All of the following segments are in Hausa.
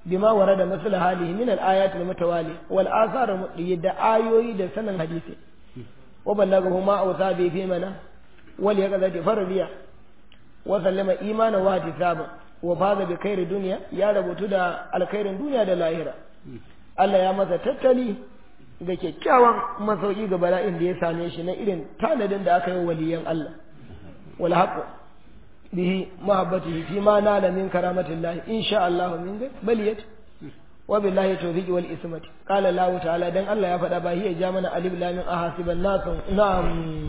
bima warada masal halihi min al-ayat al-mutawali wal athar da ayoyi da sanan hadisi wa ballagahu ma awsa bi fi mana wal yaqadati fardiya wa sallama imana wa tisaba wa faza bi khairi dunya ya rabutu da alkhairin duniya da lahira Allah ya masa tattali ga kyakkyawan masauki ga bala'in da ya same shi na irin tanadin da aka yi waliyan Allah wal haqq bihi mahabbatihi fi ma nala min karamatillahi insha Allah min baliyat wa billahi tawfiqi wal ismati qala Allah ta'ala dan Allah ya faɗa ba hiya ja mana alif lam min ahasiban nas na'am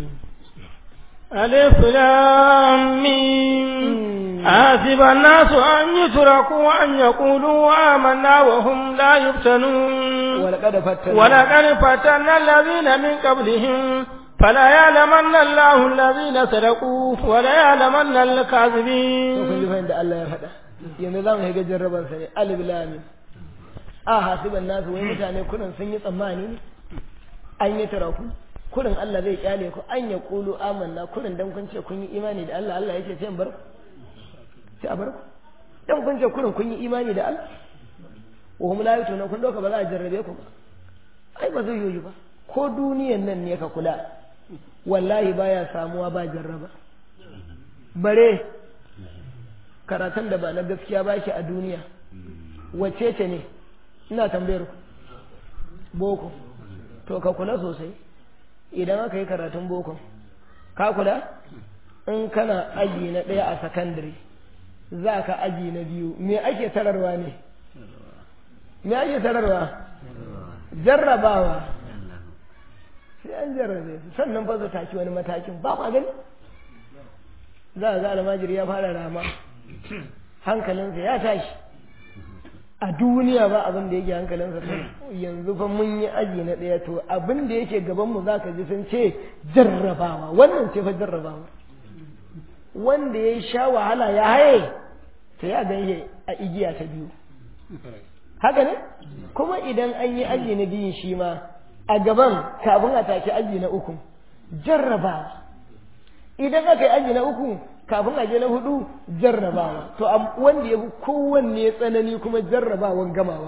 ألف لام ميم حسب الناس أن يتركوا أن يقولوا آمنا وهم لا يفتنون ولقد فتنا ولقد فتنا الذين من قبلهم فلا يعلمن الله الذين صدقوا ولا يعلمن to kun الكاذبين ji fahimta Allah ya faɗa yanzu za mu shiga jarrabar sa ne alif lam mim a hasiban nasu wai mutane kurin sun yi tsammani ne an yi taraku kurin Allah zai kyale ku an ya kulu amanna kurin dan kun ce kun yi imani da Allah Allah yake sai in bar ku sai a bar ku dan kun ce kurin kun yi imani da Allah wa hum la yutuna kun doka ba za a jarrabe ku ba ai ba zai yoyi ba ko duniyan nan ne ka kula wallahi baya samuwa ba jarraba bare karatun da ba na gaskiya ba shi a duniya wacce ce ne ina tambayar ku boko to ka kula sosai idan aka yi karatun boko ka kula in kana aji na ɗaya a sakandare za ka aji na biyu me ake tararwa ne me ake tararwa jarrabawa sai an jarrabe su sannan fa su taki wani matakin ba ma gani za a ga almajiri ya fara rama hankalinsa ya tashi a duniya ba abin da yake hankalinsa to yanzu fa mun yi aji na ɗaya to abin da yake gabanmu za ka ji sun ce jarrabawa wannan ce fa jarrabawa wanda ya sha wahala ya haye to ya gan a igiya ta biyu haka ne kuma idan an yi aji na biyun shi ma a gaban kafin a take aji na uku jarrabawa idan aka yi aji na uku kafin a je na hudu jarrabawa to am- wanda ya fi kowanne tsanani kuma jarrabawan gamawa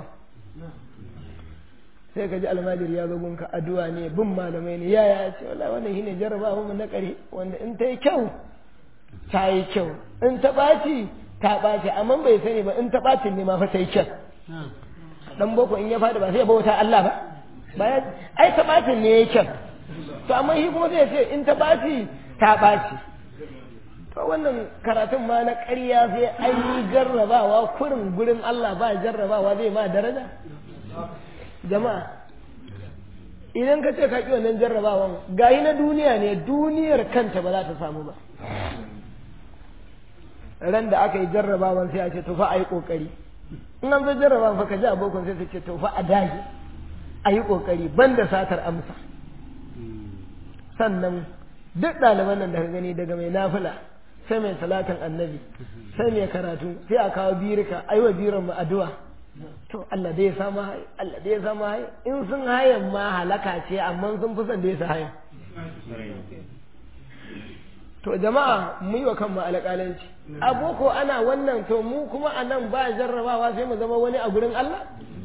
sai ka ji almajiri ya zo gunka addu'a ne bin malamai ne ya ya ce wallahi wannan shine jarrabawa mu na kare wanda in ta yi kyau ta yi kyau in ta ɓaci ta ɓaci amma bai sani ba in ta ɓacin ne ma fa ta yi kyau dan boko in ya faɗi ba sai ya bauta Allah ba bayan ai ta ɓacin ne ya yi kyau to amma shi kuma sai ya ce in ta ɓaci ta ɓaci to wannan karatun ma na ƙarya sai an yi jarrabawa kurin gurin Allah ba jarrabawa zai ma daraja jama'a idan ka ce ka ƙi wannan jarrabawan gayi na duniya ne duniyar kanta ba za ta samu ba ran da aka yi jarrabawan sai a ce to fa a yi ƙoƙari in an zo jarrabawan fa ka ji abokan sai su ce to fa a dage a yi ƙoƙari banda satar amsa sannan duk ɗaliban nan da ka gani daga mai nafila sai mai salatin annabi sai mai karatu sai a kawo birika ai wa biran mu addu'a to Allah dai ya samu haye Allah dai ya samu haye in sun hayan ma halaka ce amma sun fi son da ya sa hayan to jama'a mu yi wa kanmu alƙalanci aboko ana wannan to mu kuma a nan ba jarrabawa sai mu zama wani a gurin Allah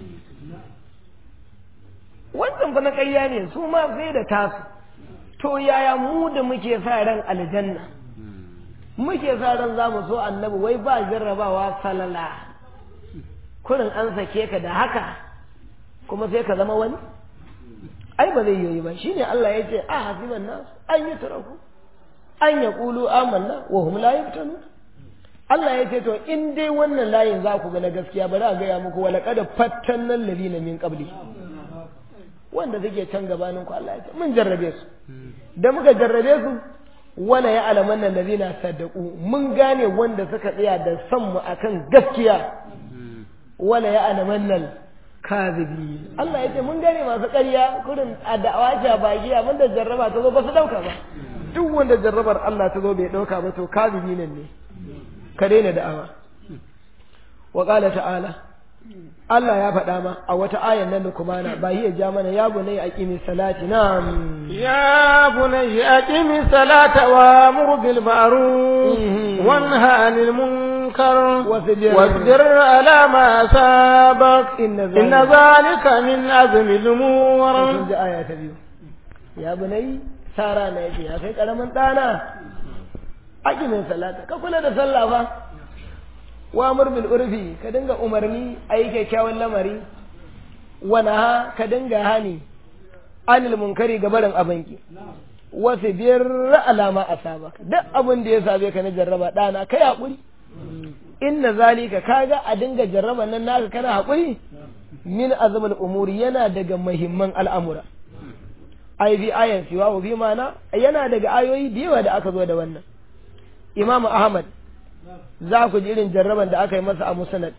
wancan fa na ƙarya ne su ma sai da tasu to yaya mu da muke sa ran aljanna muke sa ran za mu so annabi wai ba jarrabawa salala kurin an sake ka da haka kuma sai ka zama wani ai ba zai yi ba shine Allah ya ce a hasiban nas an yi turaku an ya kulu amanna wa hum la yuftanu Allah ya ce to in dai wannan layin za ku ga na gaskiya bari a gaya muku wala kada fattanna alladhina min qabli wanda suke can gabanin ku Allah ya ce mun jarrabe su da muka jarrabe su wala ya alamanna alladhina saddaqu mun gane wanda suka tsaya da san mu akan gaskiya wala ya alamanna kazibi Allah ya ce mun gane masu ƙarya kurin a da'awa ce a baki abin da jarraba ta zo ba su dauka ba duk wanda jarrabar Allah ta zo bai dauka ba to kazibi nan ne ka daina da'awa wa qala ta'ala Allah ya faɗa ma a wata ayan nan kumana ba hiya ja mana ya bunai aqimi salati na'am يا بني أقم الصلاة وأمر بالمعروف وانهى عن المنكر المنكر واصبر. واصبر على ما أصابك إن إن ذلك من عزم الأمور sun ji aya ta biyu ya bunai sara na yake ya kai karamin ɗana aqimin salata ka kula da sallah fa wa amr bil urfi ka dinga umarni ayi kyakkyawan lamari wa naha ka dinga hani anil munkari ga barin abanki wasu biyar alama asabaka duk abin da ya same ka na jarraba ɗana kai haƙuri inna zalika kaga a dinga jarraba nan naka kana haƙuri min azmul umuri yana daga muhimman al'amura ai bi ayan siwa wa bi mana yana daga ayoyi da yawa da aka zo da wannan imamu ahmad za ku ji irin jarraban da aka yi masa a musnad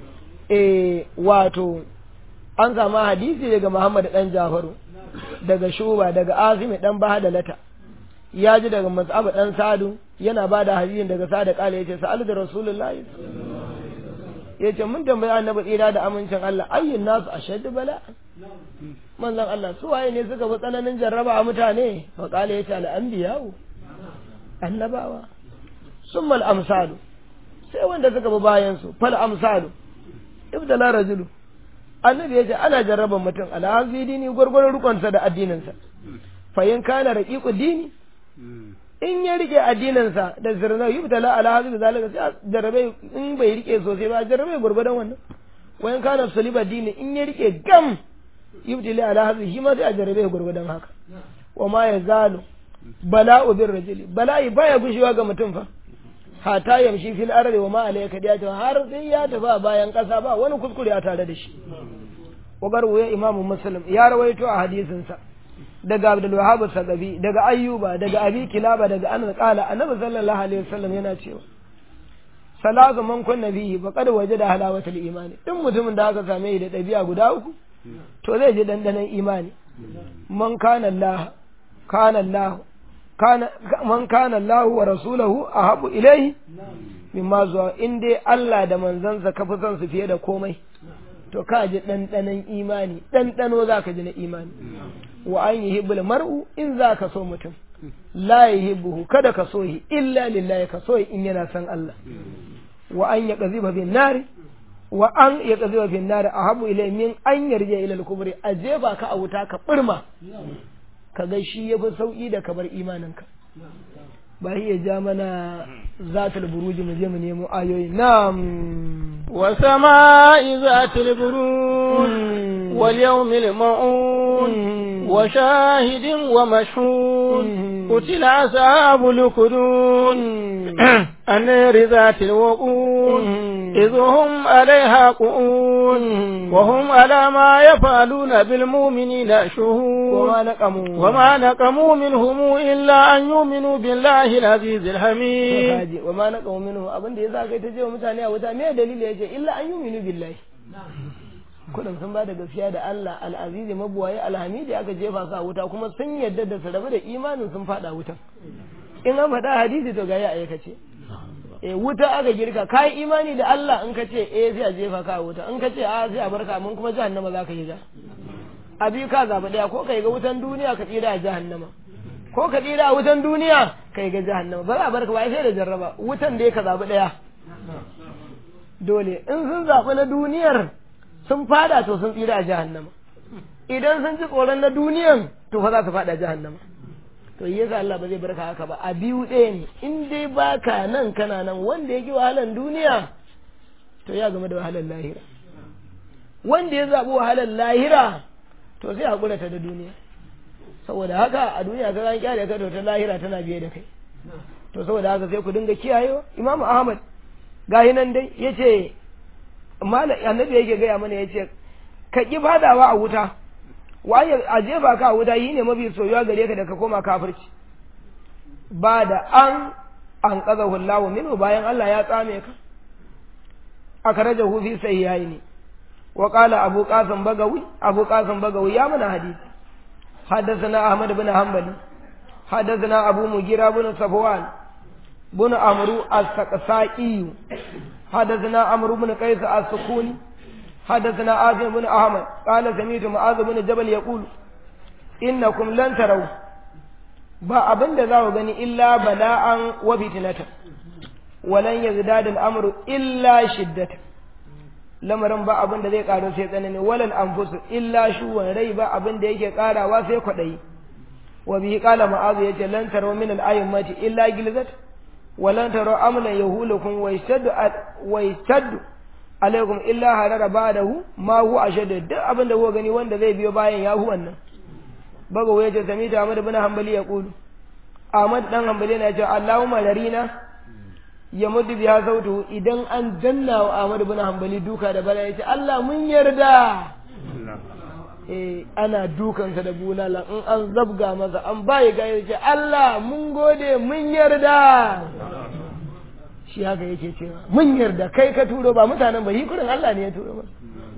eh wato an samu hadisi daga muhammad dan jafaru daga shuba daga azimi dan bahadalata ya ji daga mas'ab dan sadu yana ba da hadisin daga sada kala yace sa'al da rasulullahi yace mun tambayi annabi tsira da amincin Allah ayyun nasu ashaddu bala manzon Allah su waye ne suka fi tsananin jarraba a mutane fa kala yace al anbiya'u annabawa summa al amsalu sai wanda suka bi bayan su fal amsalu ibdala rajulu annabi yace ana jarraban mutum ala dini gurgurun rukunsa da addininsa fa in kana raqiqu dini in ya rike addininsa da zirna yubtala ala hadhihi zalika sai a jarrabe in bai rike sosai ba a jarrabe gurgudan wannan wa in kana saliba dini in ya rike gam yubtala ala hadhihi shi ma sai a jarrabe gurgudan haka wa ma yazalu bala'u bir rajuli bala'i baya gushewa ga mutum fa hata yamshi fil ardi wa ma alayka diyatu har sai ya tafi a bayan kasa ba wani kuskure a tare da shi wa garwa imamu muslim ya rawaito a hadisinsa daga Abdul Wahhab Sagabi daga Ayyuba daga Abi Kilaba daga Anas qala Annabi sallallahu alaihi wasallam yana cewa salatu man kunna bihi faqad wajada halawatul imani din mutumin da aka same shi da dabi'a guda uku to zai ji dandanan imani man kana Allah kana Allah kana man kana Allah wa rasuluhu ahabu ilayhi mimma zuwa in dai Allah da manzansa ka fi son su fiye da komai to ka ji ɗanɗanon imani ɗanɗano za ka ji na imani wa an yi hibbul mar'u in za ka so mutum la yi hibbuhu kada ka so shi illa lillahi ka so in yana son Allah wa an ya qaziba bin nari wa an ya qaziba bin nari ahabu ilay min an yarje ila al-kubri a jefa ka a wuta ka burma ka ga shi yafi sauki da kabar imaninka ba ya ja mana zatul buruji mu je mu nemo ayoyi na'am وسماء ذات البروج واليوم الموعود وشاهد ومشهود قتل أصحاب الكدود النار ذات الوقود إذ هم عليها قعود وهم على ما يفعلون بالمؤمنين شهود وما نقموا وما نقموا منهم إلا أن يؤمنوا بالله العزيز الحميد kaji wa ma naqamu minhu abin da yasa kai ta je wa mutane a wuta me dalili yace illa an yuminu billahi kudin sun ba da gaskiya da Allah al-azizi mabuwaye alhamidi aka jefa su a wuta kuma sun yadda da su rabu da imanin sun fada wutan in an faɗa hadisi to ga ya aikace eh wuta aka girka kai imani da Allah in ka ce eh sai a jefa ka a wuta in ka ce a sai a barka mun kuma jahannama za ka yi ja abi ka zaba daya ko kai ga wutan duniya ka tsira a jahannama ko ka tsira a wutan duniya kai ga jahannama ba za a barka ba sai da jarraba wutan da ka zabi daya dole in sun zabi na duniyar sun fada to sun tsira a jahannama idan sun ji tsoron na duniyan to fa za su fada jahannama to yasa Allah ba zai barka haka ba a biyu ɗaya ne in dai baka nan kana nan wanda ya ki wahalan duniya to ya game da wahalar lahira wanda ya zaɓi wahalar lahira to sai haƙura ta da duniya saboda haka a duniya ka ran kyale ka to ta lahira tana biye da kai to saboda haka sai ku dinga kiyayewa imamu ahmad gahi nan dai yace malam annabi yake gaya mana yace ka ki fadawa a wuta waye a jefa ka a wuta yi ne mafi soyuwa gare ka da ka koma kafirci ba da an an kaza hullahu minhu bayan Allah ya tsame ka akhrajahu fi sahihaini wa qala abu qasim bagawi abu qasim bagawi ya mana hadisi حدثنا أحمد بن حنبل حدثنا أبو مجيرة بن صفوان بن عمرو السقسائي حدثنا عمرو بن قيس السكوني حدثنا عاصم بن أحمد قال سمعت معاذ بن جبل يقول إنكم لن تروا ba abin da za ku gani illa bala'an wa fitinata walan yazdadu al-amru illa shiddata lamarin ba abin da zai karu sai tsanani walal anfusu illa shuwan rai ba abin da yake karawa sai kwadayi wa bihi qala ma'azu yace lan taro min al-ayyamati illa gilzat wa lan taro amlan yahulukum wa yastaddu wa yastaddu alaikum illa harara ba'dahu ma hu ashaddu duk abin da kuka gani wanda zai biyo bayan yahu wannan baga waye ta sami ta Ahmad ibn Hanbali ya kulu Ahmad dan Hanbali na ce Allahumma larina ya mudu biya sautu idan an danna wa Ahmad ibn Hanbali duka da bala yace Allah mun yarda eh ana dukansa da bulala in an zabga masa an bai ga yace Allah mun gode mun yarda shi haka yake cewa mun yarda kai ka turo ba mutanen ba hikurin Allah ne ya turo ba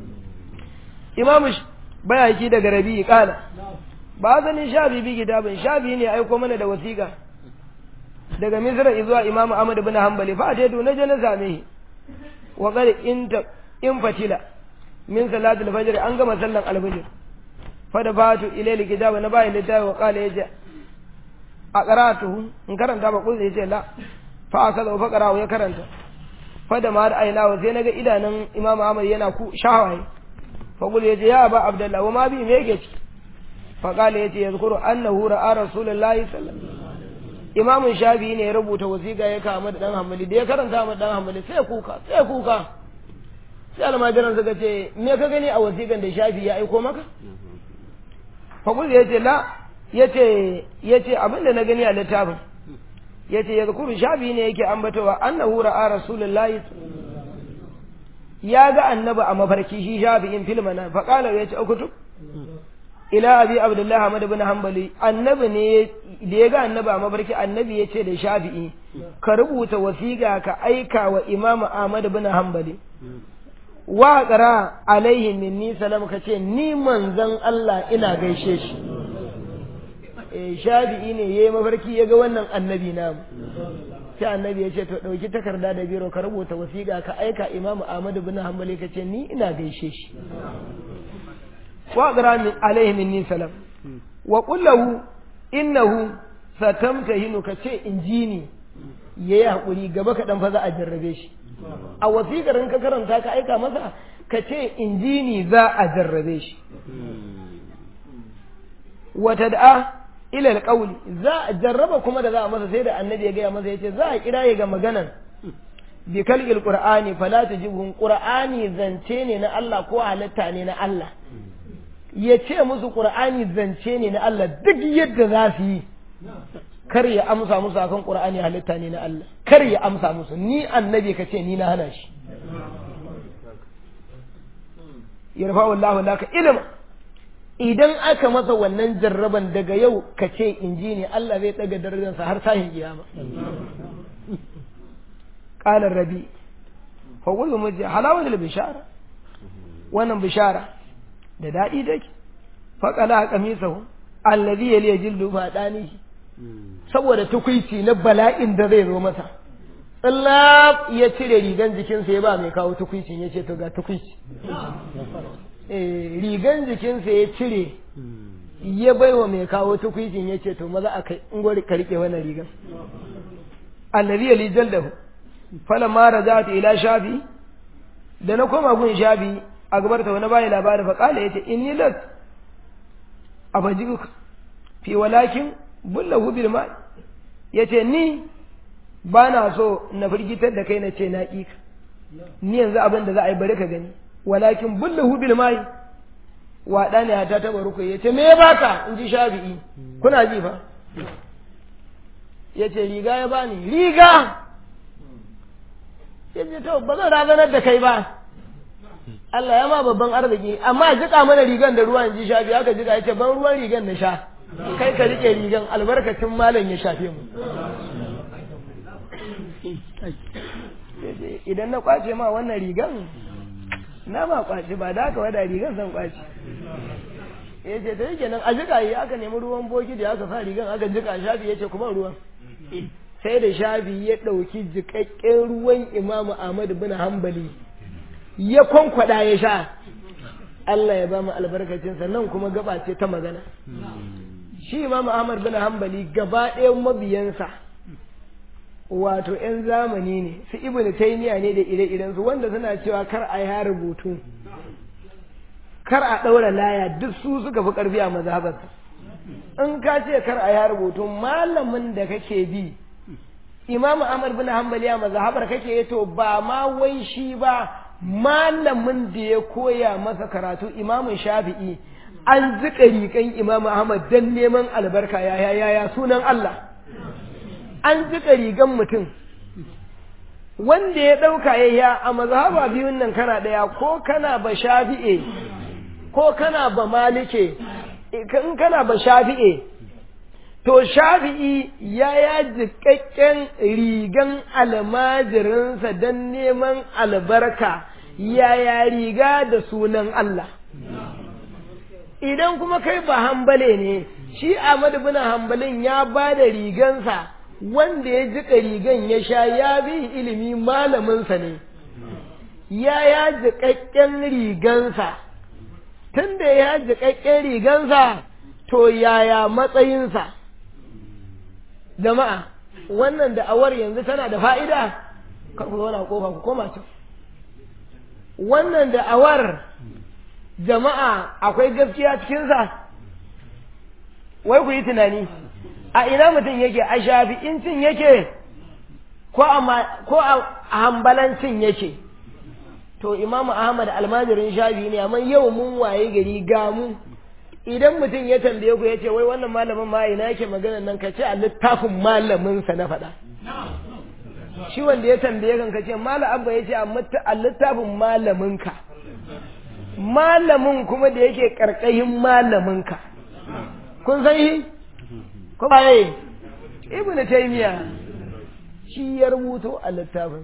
Imam Bayaki daga Rabi'i kala ba zanin shafi bi kitabin shafi ne aiko mana da wasiƙa daga misra zuwa imam ahmad ibn hanbali fa ta na je na same shi wa qad inta in fatila min salatul fajr an gama sallan alfajr fa da fatu ilayli kitaba na bai littafi wa qala yace a qara'atuhu in karanta ba kullu yace la fa akaza fa qara'u ya karanta fa da ma aina wa sai naga idanun imam ahmad yana ku shawaye fa kullu yace ya ba abdullahi wa ma bi me yake ci fa qala yace yazkuru annahu ra'a rasulullahi sallallahu alaihi wasallam imamun shafi ne ya rubuta wasiƙa ya kama da ɗan hamali da ya karanta ma ɗan hamali sai kuka sai kuka sai almajiran suka ce me ka gani a wasiƙan da shafi ya aiko maka fakul ya ce la ya ce ya ce abin da na gani a littafin ya ce ya zukuru shafi ne yake ambatawa annahu ra'a rasulullahi ya ga annabi a mafarki shi shafi in filmana faƙala ya ce ukutub ila abi abdullahi ahmad ibn hanbali annabi ne da ya ga annabi a mafarki annabi ya ce da shafi'i ka rubuta wasiƙa ka aika wa imamu ahmad ibn hanbali wa qara alaihi minni salam ka ce ni manzon Allah ina gaishe shi eh shafi'i ne yayi mafarki ya ga wannan annabi namu sai annabi ya ce to dauki takarda da biro ka rubuta wasiƙa ka aika imamu ahmad ibn hanbali ka ce ni ina gaishe shi واقرا عليه مني سلام وقل له انه ستمتهن كce injini yayi hakuri gaba kaɗan fa za a jarrabe shi a wasiƙar in ka karanta ka aika masa ka ce injini za a jarrabe shi wata da'a ilal qawli za a jarraba kuma da za a masa sai da annabi ya gaya masa yace za a kira ga maganan bi kalqil qur'ani fala tajibun qur'ani zance ne na Allah ko halitta ne na Allah ya ce musu ƙur'ani zance ne na Allah duk yadda za su yi kar ya amsa musu akan ƙur'ani halitta ne na Allah kar ya amsa musu ni annabi ka ce ni na hana shi yarfa wallahu laka ilma idan aka masa wannan jarraban daga yau ka ce inji ne Allah zai daga darajarsa har sahin kiyama qala rabi fa qulu mujja halawatul bishara wannan bishara da daɗi take faƙala a ƙamisahu allazi ya liya jildu ba ɗani saboda tukwici na bala'in da zai zo masa tsallaf ya cire rigan jikinsa ya ba mai kawo tukwicin ya ce to ga tukwici rigan jikinsa ya cire ya bai wa mai kawo tukwicin ya ce to maza a kai in gwari ka riƙe wannan rigan allazi ya liya jildu falamma rajatu ila shafi da na koma gun shafi a gabar ta wani bayi labarin fa kala yace inni las abajiruka fi walakin bullahu bil ma yace ni ba na so na firgitar da kai na ce na ƙi ni yanzu abin da za a yi bari ka gani walakin bullahu bil mai waɗa ne ta taɓa ruku ya ce me ya baka in ji shafi'i kuna ji fa ya ce riga ya bani riga ya ce to ba zan razanar da kai ba Allah ya ma babban arziki amma jika mana rigan da ruwan ji shafi aka jika ya ce ban ruwan rigan na sha kai ka rike rigan albarkacin malam ya shafe mu idan na kwace ma wannan rigan na ma kwace ba da aka wada rigan zan kwace ya ce ta yake nan a jika yi aka nemi ruwan boki da aka sa rigan aka jika shafi ya ce kuma ruwan sai da shafi ya ɗauki jikakken ruwan imamu ahmad bin hambali ya kwankwada ya sha Allah ya ba mu albarkacinsa nan kuma gaba ce ta magana shi imam Ahmad bin Hanbali gaba ɗayan mabiyansa wato 'yan zamani ne su ibn taymiya ne da ire-irensu wanda suna cewa kar a ya rubutu kar a ɗaura laya duk su suka fi ƙarfi a mazhabarsa in ka ce kar a ya rubutu malamin da kake bi imam ahmad bin hanbali a mazhabar kake to ba ma wai shi ba malamin da ya koya masa karatu imamun shafi'i an zika rikan imam ahmad dan neman albarka ya ya ya sunan allah an jika rigan mutum wanda ya ɗauka ya ya a mazhaba biyun nan kana ɗaya ko kana ba shafi'e ko kana ba malike in kana ba shafi'e to shafi'i ya ya jikakken rigan almajirinsa don neman albarka yaya riga da sunan Allah idan kuma kai ba hambale ne shi Ahmad bin hambalin ya ba da rigansa wanda ya jika rigan ya sha ya bi ilimi malaminsa ne ya ya jiƙaƙƙen rigansa tun da ya jiƙaƙƙen rigansa to yaya matsayinsa jama'a wannan da'awar yanzu tana da fa'ida kar ku zauna kofa ku koma can wannan da'awar jama'a akwai gaskiya cikinsa wai ku yi tunani a ina mutum yake a shafi'incin yake ko a hambalancin yake to imamu ahmad almajirin shafi ne amma yau mun waye gari gamu idan mutum ya tambaye ku ya ce wai wannan malamin ma ina yake magana nan ka ce a littafin malaminsa na faɗa shi wanda ya tambaye kan ka ce malam abba ya ce a littafin malaminka malamin kuma da yake karkashin malaminka kun san shi ko baye ibn taymiya shi ya rubuto a littafin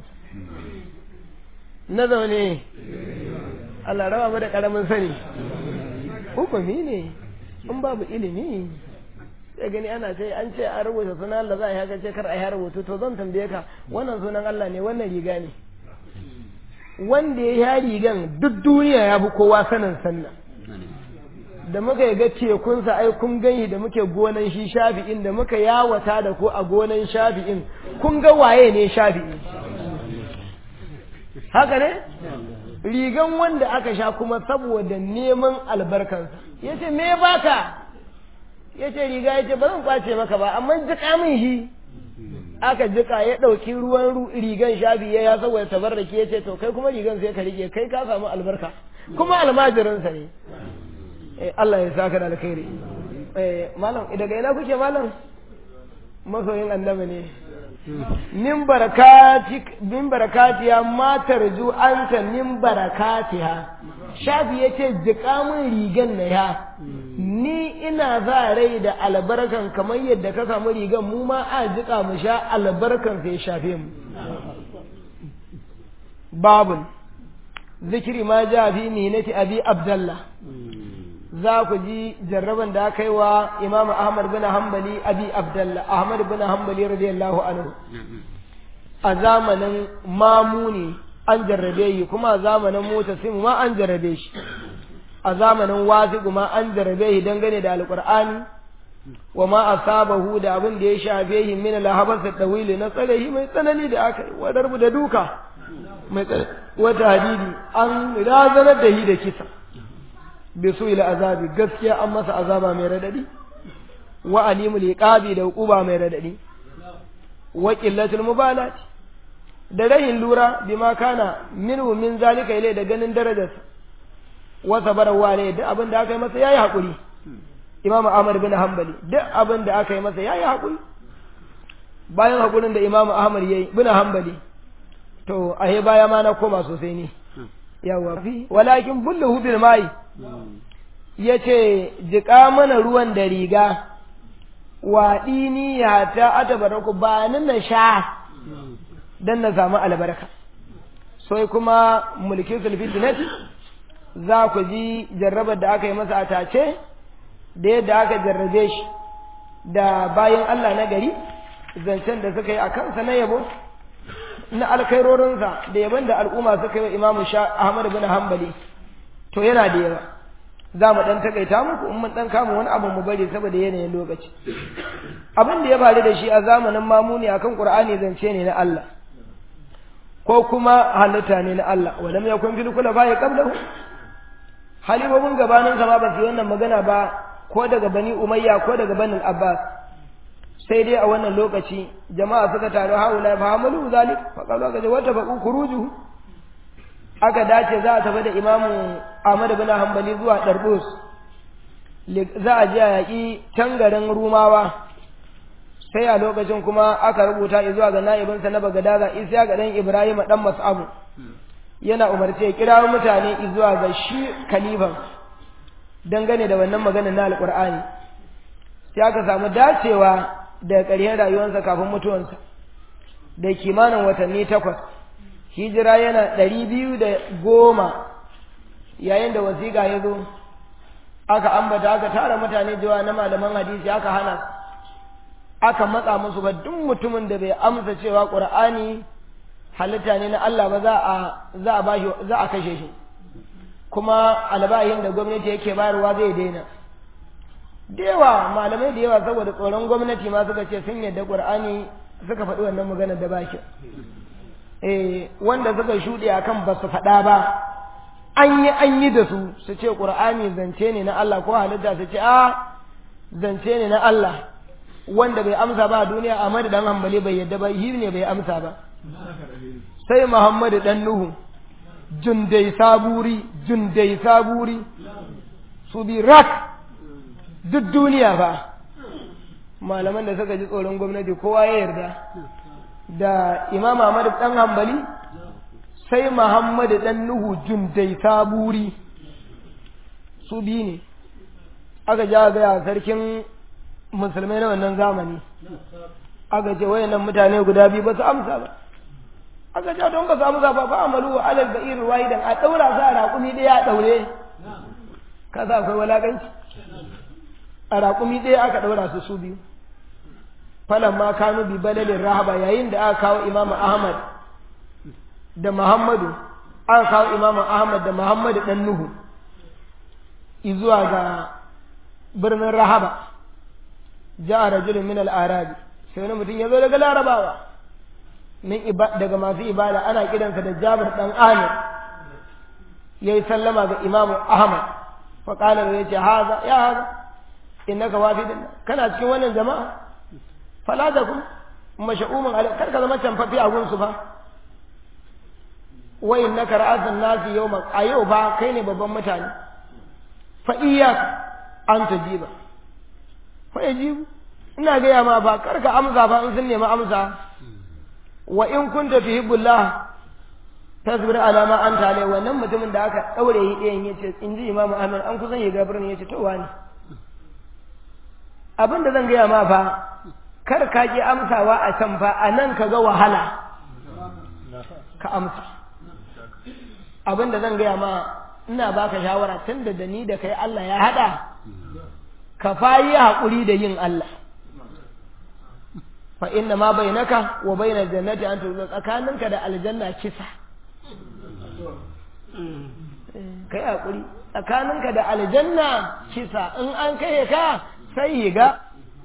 na zaune Allah raba mu da karamin sani hukumi ne in babu ilimi sai gani ana ce an ce an rubuta sunan Allah za a yi haka ce kar a yi rubutu to zan tambaye ka wannan sunan Allah ne wannan riga ne wanda ya yi rigan duk duniya ya fi kowa sanin sannan da muka yi ga tekunsa ai kun gani da muke gonan shi shafi'in da muka yawata da ku a gonan shafi'in kun ga waye ne shafi'i haka ne rigan wanda aka sha kuma saboda neman albarkansa ya ce me baka ya ce riga ya ce ba zan kwace maka ba amma jika min shi aka jika ya ɗauki ruwan rigan shafi ya saboda tabarraki ya ce to kai kuma rigan sai ka rike kai ka samu albarka kuma almajirinsa ne Allah ya saka da alkhairi malam daga ina kuke malam masoyin annabi ne min barakati min barakatiya ma tarju anta min barakatiha shafi yace jika min rigan na ya ni ina za rai da albarkan kamar yadda ka samu rigan mu ma a jika mu sha albarkan sai shafe mu babun zikiri ma ja fi minati abi abdallah za ku ji jarraban da aka yi wa Imam Ahmad bin Hanbali Abi Abdullah Ahmad bin Hanbali radiyallahu anhu a zamanin mamuni an jarrabe yi kuma a zamanin mutasim ma an jarrabe shi a zamanin wasiqu ma an jarrabe shi dangane da alqur'ani wa ma asabahu da abin da ya shafe shi min al-habas dawili na tsare shi mai tsanani da aka yi wa darbu da duka mai wata hadidi an razanar da shi da kisa bi su ila azabi gaskiya an masa azaba mai radadi wa alimul iqabi da hukuba mai radadi wa qillatul mubalat da rahin lura bima kana minhu min zalika ilai da ganin darajarsa wa sabara wa ne duk abin da aka yi masa yayi hakuri imam ahmad bin hanbali duk abin da aka yi masa yayi hakuri bayan hakurin da imam ahmad yayi bin hanbali to ahe baya ma na koma sosai ne yawa fi walakin bulluhu bil mai yace jika mana ruwan da riga wa dini ya ta atabaraku ba ni na sha dan na samu albarka sai kuma mulkin sulfitinati za ku ji jarrabar da aka yi masa a tace da yadda aka jarrabe shi da bayan Allah na gari zancen da suka yi a kansa na yabo na alkhairorinsa da yaban da al'umma suka yi wa imamu Ahmad bin Hanbali to yana da yawa za mu dan takaita muku in mun dan kama wani abu mu bari saboda yanayin lokaci abin da ya faru da shi a zamanin mamuni akan qur'ani zance ne na Allah ko kuma halitta ne na Allah walam yakun fil kula ba ya qablahu halibobin gabanin sa ma ba su yi wannan magana ba ko daga bani umayya ko daga bani abbas sai dai a wannan lokaci jama'a suka taru haula fa hamalu zalik fa qalu ka wata fa kuruju aka dace za a tafi da imamu Ahmad bin Hanbali zuwa Darbus za a je a yaƙi can garin Rumawa sai a lokacin kuma aka rubuta zuwa ga na'ibinsa na Bagadaza Isa ga dan Ibrahim dan Mas'abu yana umarce ya kira mutane zuwa ga shi kalifan dangane da wannan magana na Alƙur'ani sai aka samu dacewa da ƙarshen rayuwarsa kafin mutuwansa da kimanin watanni takwas hijira yana ɗari biyu da goma yayin da wasiƙa ya zo aka ambata aka tara mutane jawa na malaman hadisi aka hana aka matsa musu ba duk mutumin da bai amsa cewa ƙur'ani halitta ne na Allah ba za a za a bashi za a kashe shi kuma albahin da gwamnati yake bayarwa zai daina da yawa malamai da yawa saboda tsoron gwamnati ma suka ce sun yadda ƙur'ani suka faɗi wannan magana da baki eh wanda suka shuɗe akan ba su faɗa ba an yi an yi da su su ce ƙur'ani zance ne na Allah ko halitta su ce a zance ne na Allah wanda bai amsa ba a duniya Ahmad dan Hanbali bai yadda ba yi ne bai amsa ba sai Muhammad dan Nuhu jundai saburi jundai saburi su bi rak duk duniya ba malaman da suka ji tsoron gwamnati kowa ya yarda da Imam Ahmad dan Hanbali sai Muhammad dan Nuhu jundai saburi su bi ne aka ja ga sarkin musulmai na wannan zamani aka ce wayannan mutane guda biyu ba su amsa ba aka ce don ka samu zafa fa amalu wa alal ba'ir wahidan a daura sa raƙumi ɗaya a daure ka sa akwai walakanci a raƙumi ɗaya aka daura su su biyu falan ma kanu bi balalin rahaba yayin da aka kawo imamu ahmad da muhammadu aka kawo imamu ahmad da muhammadu dan nuhu izuwa ga birnin rahaba ja'a rajulun min al-arabi sai wani mutum ya zo daga larabawa min daga masu ibada ana kiransa da jabir dan amir yayi sallama ga imamu ahmad fa qala ya ce haza ya haza innaka wafidun kana cikin wannan jama'a fala da kun masha'umin alai kar ka zama canfafi a gunsu fa wa innaka ra'atun nasi yawma a yau ba kai ne babban mutane fa iyyaka an tajiba fa yajibu ina gaya ma ba karka amsa ba in sun nemi amsa wa in kunta tuhibbullah tasbir ala ma anta alai wannan mutumin da aka daure yi ɗayan yace in ji imamu ahmad an kusan yi gabarin yace to wani abin da zan gaya ma fa kar ka ki amsawa a can fa a nan ka ga wahala ka amsa abin da zan gaya ma ina baka shawara tunda da ni da kai Allah ya hada ka fayi haƙuri da yin Allah fa inna ma bainaka wa bainal jannati an tuzu tsakaninka da aljanna kisa kai haƙuri tsakaninka da aljanna kisa in an kai ka sai yi ga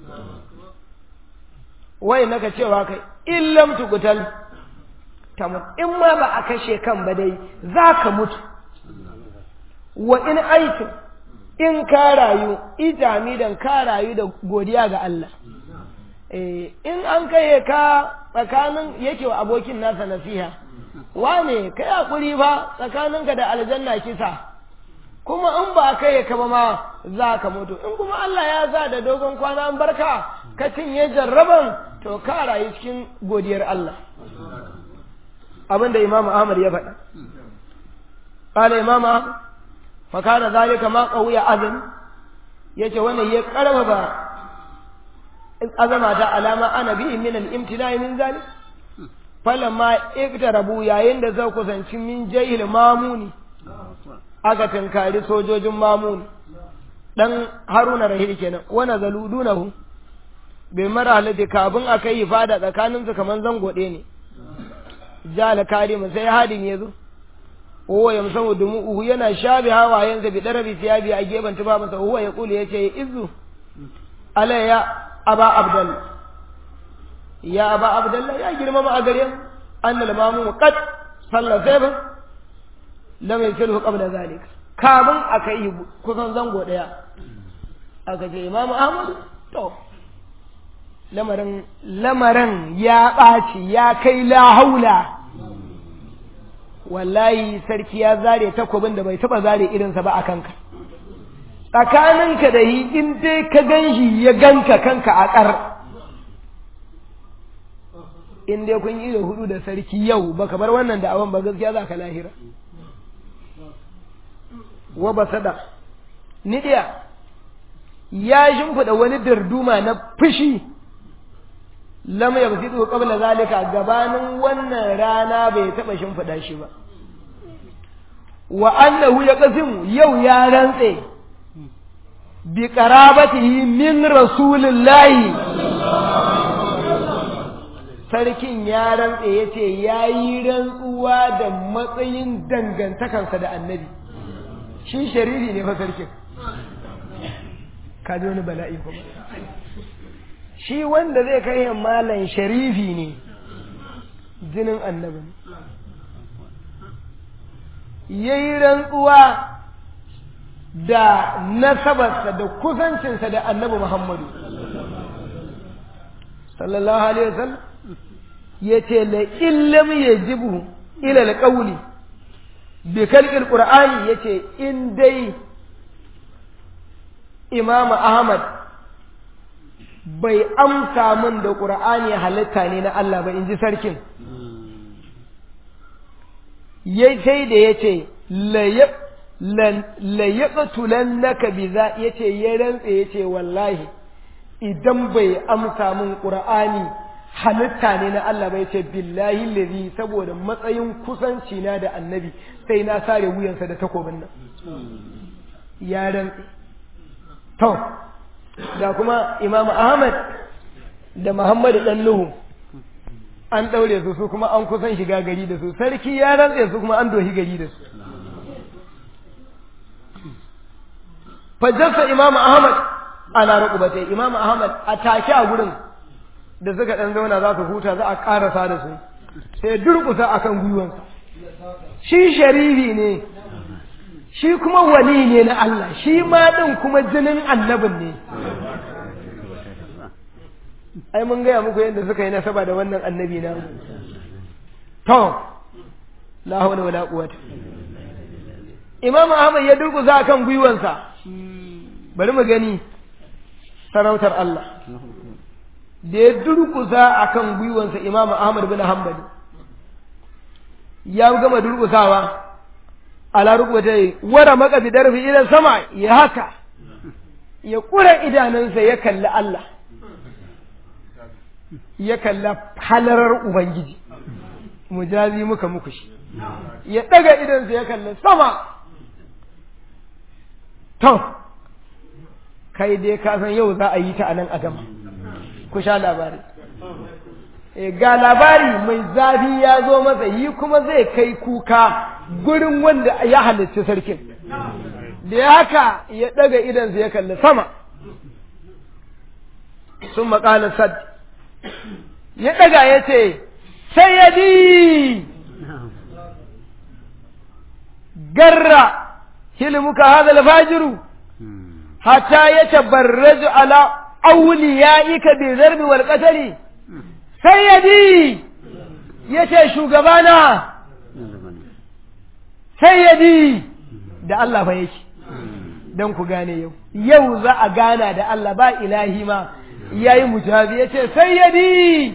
wai naka cewa kai in lam tukutal tamut in ma ba a kashe kan ba dai za ka mutu wa in aikin in ka rayu ijamidan ka rayu da godiya ga Allah in an kai ka tsakanin yake wa abokin nasa nasiha wane kai hakuri fa tsakaninka da aljanna kisa kuma in ba kai ka ba ma za ka mutu in kuma Allah ya za da dogon kwana an barka ka cinye jarraban to ka rayu cikin godiyar Allah abinda Imam Ahmad ya faɗa قال إمام أحمد fakana zalika ma qawiya azam yace wannan ya karfafa azama ta alama ana bi min al-imtina'i min zalik falamma iktarabu yayin da zai kusanci min jahil mamuni aka tankari sojojin mamuni dan haruna rahil kenan wana zaludunahu bai mara halitta kafin a kai fada tsakaninsu kamar zango ɗaya ne jala karimu sai hadin ya zo huwa yamsahu dumu'uhu yana shabi hawayensa bi darabi siyabi a gefen tufafinsa huwa ya kulu yace izu ala ya aba abdal ya aba abdallah ya girmama a gare mu annal mamu qad salla sayfa lam yasilu qabla zalika kamun aka yi kusan zango daya aka ce imam ahmad to lamarin lamarin ya ɓaci ya kai la haula wallahi sarki ya zare takobin da bai taba zare irinsa ba a kanka tsakaninka da yi in dai ka ganshi ya ganka kanka a ƙar in dai kun yi da hudu da sarki yau baka bar wannan da awon ba gaskiya za ka lahira wa basada nidiya ya shimfiɗa wani darduma na fushi lam yabsidu qabla zalika gabanin wannan rana bai taba shimfiɗa shi ba wa annahu yaqsimu yau ya rantse bi qarabatihi min rasulillahi sarkin ya rantse yace yayi rantsuwa da matsayin dangantakansa da annabi shi sharifi ne fa sarkin ka ji wani bala'i kuma shi wanda zai kai malan sharifi ne jinin annabi ya yi rantsuwa da nasabarsa da kusancinsa da annabi muhammadu sallallahu alaihi wasallam ya ce la illam ya jibu ilal ƙauli bi kalƙin ƙur'ani ya ce in dai imamu ahmad bai amsa min da ƙur'ani halitta ne na Allah ba in ji sarkin ya sai da ya ce layaɓatulan naka bi za ya ce ya rantse ya ce wallahi idan bai amsa min ƙur'ani halitta ne na Allah ba ya ce billahi lazi saboda matsayin kusanci na da annabi sai na sare wuyansa da takobin nan ya rantse to da kuma imam ahmad da muhammadu dan nuhu an ɗaure su su kuma an kusan shiga gari da su sarki ya rantse su kuma an dohi gari da su fajjarsa imam ahmad ana rukubatai imam ahmad a take a gurin da suka ɗan zauna za su huta za a ƙarasa da su sai durƙusa akan gwiwansa shi sharifi ne shi kuma wali ne na Allah shi ma ɗin kuma jinin annabin ne ai mun gaya muku yadda suka yi nasaba da wannan annabi na to la hawla wala quwwata imam ahmad ya durkusa kan gwiwansa bari mu gani sarautar Allah da ya durkusa akan gwiwansa imam ahmad bin hanbali ya gama durkusawa ala rukubatai wara maka bidarfi idan sama ya haka ya kura idanunsa ya kalli Allah ya kalla halarar ubangiji mujazi muka muku shi ya daga idansa ya kalli sama to kai dai ka san yau za a yi ta a nan a gama ku sha labari ga labari mai zafi ya zo masa yi kuma zai kai kuka gurin wanda ya halarci sarkin da ya haka ya ɗaga idansa ya kalli sama sun maƙala sad ya ɗaga ya ce sai ya di garra hilmuka hadal fajiru hatta ya tabarraju ala auliya'ika bi zarbi wal qatali sayyadi yace shugabana sayyadi da Allah fa yake dan ku gane yau yau za a gana da Allah ba ilahi ma yayi mujabi yace sayyadi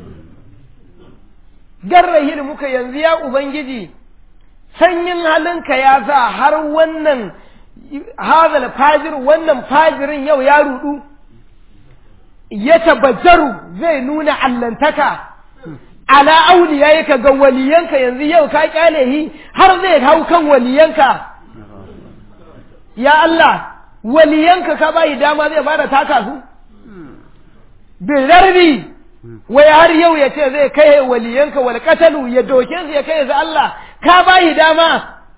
garrahin muka yanzu ya ubangiji sanyin halinka ya sa har wannan hazal fajir wannan fajirin yau ya rudu ya tabbajaru zai nuna allantaka ala auliya yaka ga waliyanka yanzu yau ka kyale hi har zai hau kan waliyanka ya Allah waliyanka ka bayi dama zai fara taka su bin rarbi wai har yau ya ce zai kai waliyanka wal qatalu ya doke su ya kai su Allah ka bayi dama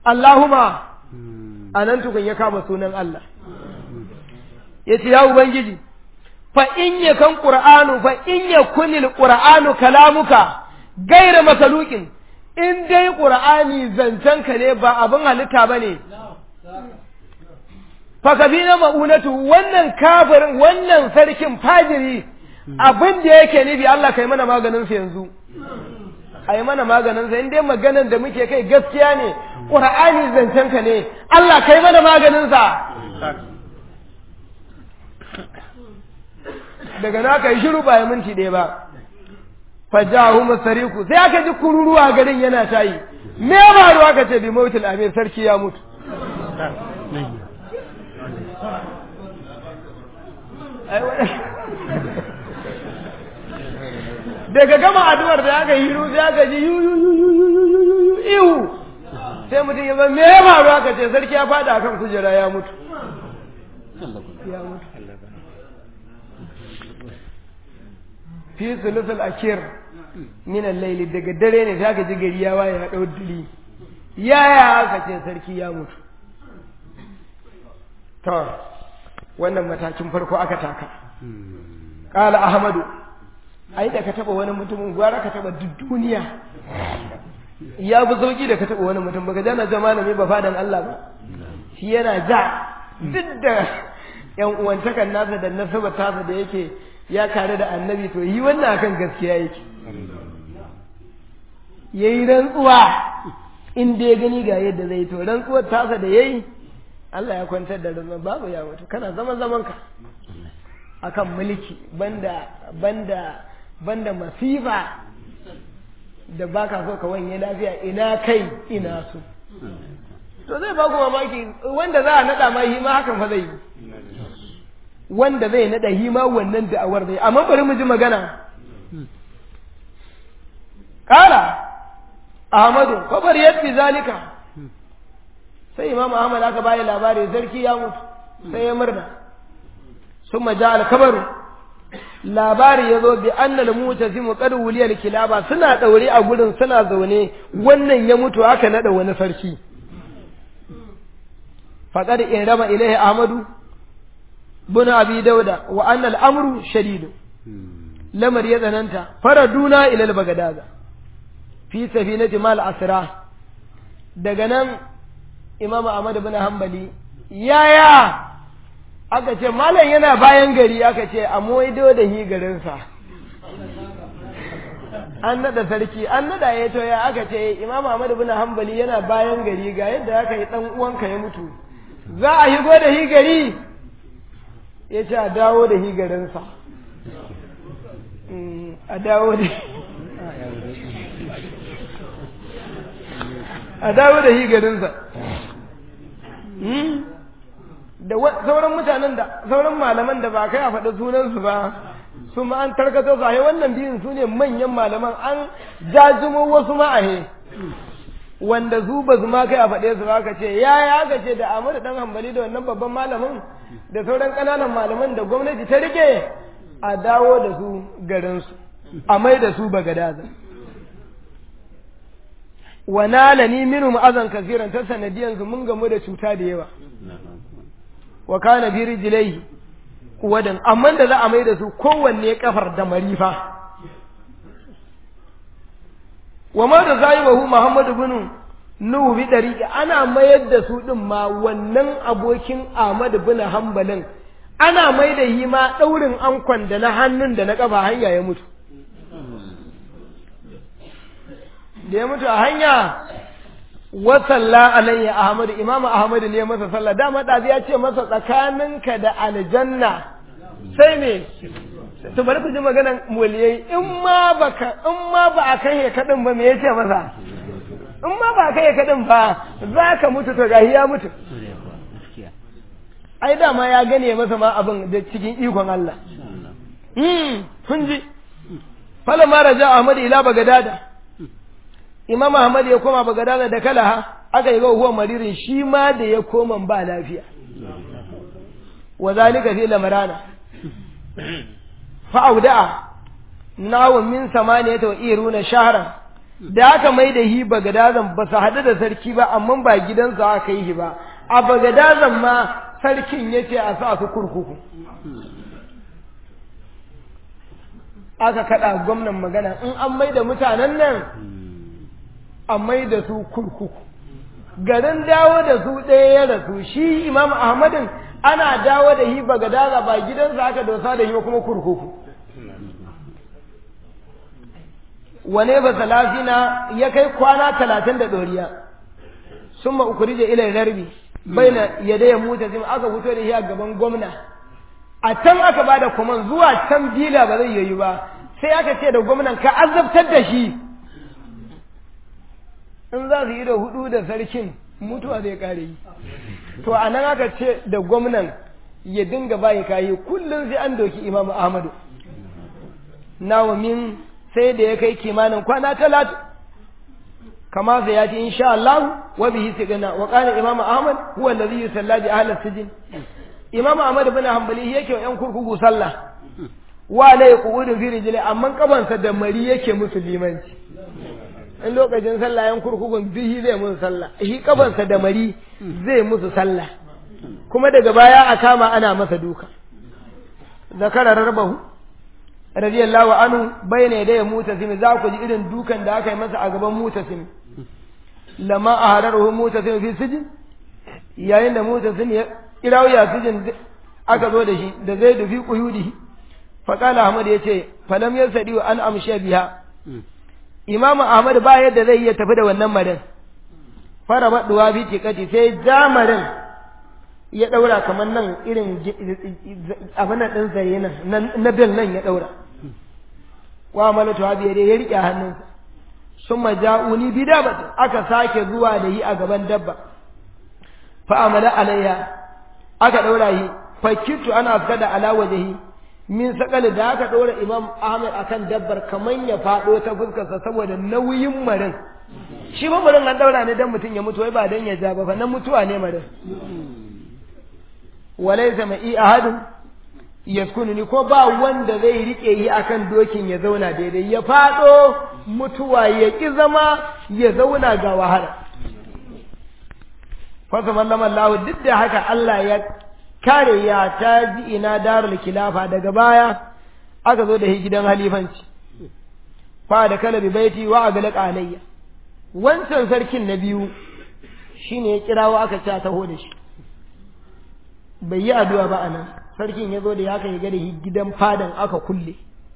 Allahumma a nan tukun ya kama sunan Allah ya ce ya Ubangiji fa in ya kan ƙur'anu fa in ya kunil ƙur'anu kalamuka gaira masalukin in dai ƙur'ani zancenka ne ba abin halitta ba ne fakafi na ma'unatu wannan kafirin wannan sarkin fajiri abin da yake nufi Allah kai mana maganinsa yanzu a yi mana maganinsa in dai maganan da muke kai gaskiya ne ƙur'ani zancenka ne Allah kai mana maganinsa daga na ka yi shiru ba ya minti ɗaya ba fajahu masariku sai aka ji kururuwa garin yana tayi me ba ruwa ka ce bi mautul amir sarki ya mutu daga gama addu'ar da aka yi sai aka ji yu yu yu yu yu yu yu yu ihu sai mutum ya ba me ya faru aka ce sarki ya fada akan kujera ya mutu ya mutu fi sulusul akir min al-layli daga dare ne sai aka ji gari ya waye ya dau dili yaya aka ce sarki ya mutu to wannan matakin farko aka taka qala ahmadu ai da ka taba wani mutumin gwara ka taba duk duniya ya bi sauki da ka taba wani mutum baka jana jama malami ba fadan Allah ba shi yana ja duk da yan uwantakan nasa da nasabar tasa da yake ya kare da annabi to yi wannan akan gaskiya yake yayi rantsuwa in dai gani ga yadda zai to rantsuwar tasa da yayi Allah ya kwantar da rantsuwa babu ya mutu kana zaman zaman ka akan mulki banda banda banda masifa da baka so ka wanye lafiya ina kai ina su to zai ba ku mamaki wanda za a nada ma yi ma hakan fa zai yi wanda zai nada yi ma wannan da'awar zai amma bari mu ji magana kala ahmadu kabar yadda zalika sai imam ahmad aka bayi labari sarki ya mutu sai ya murna sun maja alkabaru labari ya zo bi annal mutazimu qad wuliyal kilaba suna daure a gurin suna zaune wannan ya mutu aka nada wani sarki faqad in rama ilaihi ahmadu bin abi dauda wa annal amru shadid lamar ya tsananta faraduna ila al-bagadaza fi safinati mal asra daga nan imam ahmad bin hanbali yaya aka ce malam yana bayan gari aka ce a moido da hi garinsa an nada sarki an nada ya to ya aka ce imam ahmad bin hanbali yana bayan gari ga yadda aka yi dan uwanka ya mutu za a higo da hi gari ya ce a dawo da hi garinsa a dawo da a dawo da hi garinsa da sauran mutanen da sauran malaman da ba kai a faɗi sunansu ba su ma an tarkato su ahe wannan biyun su ne manyan malaman an jajumo wasu ma'ahe wanda su ba su ma kai a faɗe su ba ka ce ya ya ka ce da Ahmadu dan hambali da wannan babban malamin da sauran ƙananan malaman da gwamnati ta rike a dawo da su garinsu a mai da su bagadaza wa nalani minhum azan kasiran ta sanadiyan su mun gamu da cuta da yawa wa kana bi rijlaihi wadan amma da za a mai da su kowanne kafar da marifa wa ma da zaibahu muhammadu bin nuhu bi dariqi ana mayar da su din ma wannan abokin ahmad bin hanbalin ana mai da yi ma daurin ankon da na hannun da na kafa hanya ya mutu da ya mutu a hanya wasalla alayya ahmadu imam ahmadu ne masa sallah dama ɗazi ya ce masa tsakaninka da aljanna sai me to bari ku ji maganan muliyai in ma baka in ma ba a kai kadin ba me yace masa in ma ba a kai kadin ba za ka mutu to gahi ya mutu ai dama ya gane masa ma abin da cikin ikon Allah hmm kun ji falamma raja ahmadu ila bagadada imam ahmad ya koma bagadada da kalaha aka yi ga huwa maririn shi ma da ya koma ba lafiya wa zalika fi lamarana fa auda'a nawa min samaniyata wa iruna shahran da aka mai da hi bagadazan ba su haɗu da sarki ba amma ba gidansa aka yi ba a bagadazan ma sarkin ya ce a sa su kurkuku aka kaɗa gwamnan magana in an mai da mutanen nan a mai da su kurkuku garin dawo da su ɗaya ya rasu shi imam ahmadin ana dawo da hi bagadaza ba gidansa aka dosa da hi kuma kurkuku wane ba salafina ya kai kwana talatin da ɗoriya sun ma ukurije ilai rarbi bai na yadda ya mutu zai aka fito da shi a gaban gwamna a can aka ba da kwaman zuwa can bila ba zai yayi ba sai aka ce da gwamnan ka azabtar da shi in za su yi da hudu da sarkin mutuwa zai kare yi to a nan aka ce da gwamnan ya dinga bayi kayi kullum sai an doki imamu ahmadu nawa min sai da ya kai kimanin kwana talatu kama sai ya ce insha Allah wa bihi sigana wa qala imamu ahmad huwa alladhi yusalla bi ahli sijin imamu ahmad ibn hanbali yake wa yan kurkuku sallah wa la yaqudu fi rijli amma kabansa da mari yake musu limanci in lokacin sallah yan kurkukun bihi zai musu sallah shi kabansa da mari zai musu sallah kuma daga baya a kama ana masa duka zakara rarbahu radiyallahu anhu bayna da mutasim za ku ji irin dukan da aka yi masa a gaban mutasim lama a hararuhu mutasim fi sijin yayin da mutasim ya kirawo ya sijin aka zo da shi da zai dufi quyudihi fa qala ahmad yace falam yasadi an amsha biha imamu ahmad ba yadda zai iya tafi da wannan marin fara baduwa fi tikati sai jamarin ya daura kamar nan irin abin din zare nan na bil nan ya daura wa malatu habiya dai ya rike hannunsa sun maja'uni bi dabata aka sake zuwa da yi a gaban dabba fa amala alayya aka daura yi fa kitu ana kada ala wajhi min sakali da aka daura imam ahmad akan dabbar kaman ya fado ta fuskarsa saboda nauyin marin shi ba marin an daura ne dan mutum ya mutu wai ba dan ya ja ba fa nan mutuwa ne marin walaysa ma'i ahadun yaskununi ko ba wanda zai rike yi akan dokin ya zauna daidai ya fado mutuwa ya ki zama ya zauna ga wahala fa sallama Allah duk da haka Allah ya kare ya ta ji ina darul kilafa daga baya aka zo da gidan halifanci fa da kala bi baiti wa aglaqa alayya wancan sarkin na biyu shine ya kirawo aka ci taho da shi bai yi addu'a ba anan sarkin ya zo da ya kai ga da gidan fadan aka kulle